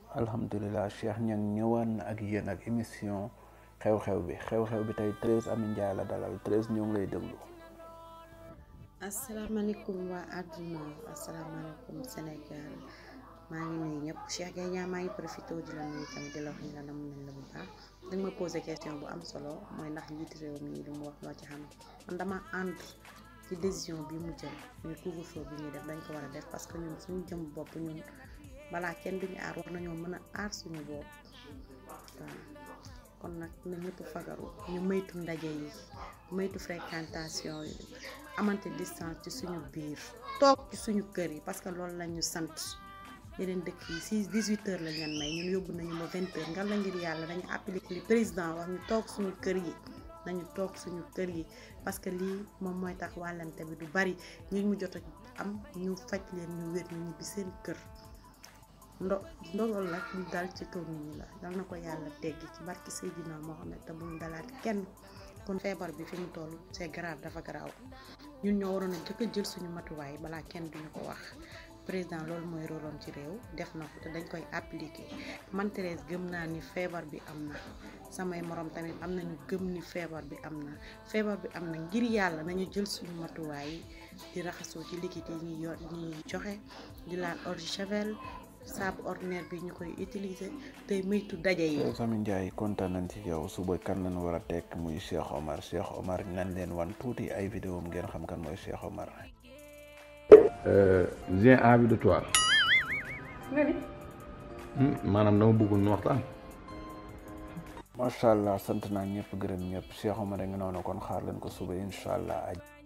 alhamdulilah Cheikh Niang ñëwaan na ak yéen ak émission xew-xew bi xew-xew bi tey Thérèse Amy Ndiaye la dalal Thérèse ñoo ngi lay déglu. asalaamaaleykum waa àdduna asalaamaaleykum Sénégal maa ngi nuyu ñëpp Cheikh Gueye ñaa maa ngi profité di la nuyu tamit di la wax ni la nam nañ la bu baax danga ma posé question bu am solo mooy ndax njiitu réew mi lu mu wax loo ci xam man dama ànd ci décision bi mu jël muy couvre-feu bi ñuy def dañ ko war a def parce que ñun suñu jëm bopp ñun balaa kenn duñu aar war nañoo mën a aar suñu bopp waaw kon nag na ñëpp fagaru ñu moytu ndaje yi moytu fréquentation yi amante distance ci suñu biir toog ci suñu kër yi parce que loolu la ñu sant yeneen dëkk yi si 18 heures la ñan may ñun yóbbu nañu ba 20 heures nga la ngir yàlla dañu appliqué li président wax ñu toog suñu kër yi nañu toog suñu kër yi parce que lii moom mooy tax wàllante bi du bari ñi mu jot a am ñu faj leen ñu wér ñu ñibbi seen kër ndo ndogal nag ñu dal ci kaw nit ñi la dal na ko yàlla teggi ci barki Seydina Mohamed te bu mu dalaat kenn kon feebar bi fi mu toll c'est grave dafa garaaw ñun ñoo waroon a jëkk a jël suñu matuwaay balaa kenn duñu ko wax président loolu mooy rôlam ci réew def na ko te dañ koy appliquer man Thérèse gëm naa ni feebar bi am na samay morom tamit am nañu gëm ni feebar bi am na feebar bi am na ngir yàlla nañu jël suñu matuwaay di raxasoo ci liquide yi ñuy yor ñuy joxe di laal eau de javel saabu ordinaire bi ñu koy utiliser tey moytu daje yi. Thérèse Amy Ndiaye kontaan nañ ci yow suba kan lañ war a tekk muy Cheikh Omar Cheikh Omar nañ leen wan tuuti ay vidéo ngeen xam kan mooy Cheikh Omar. j'ai envie de toi. nga ni maanaam dama bëggul nu waxtaan. macha allah sant naa ñëpp gërëm ñëpp Cheikh Omar a ngi noonu kon xaar leen ko suba incha allah aj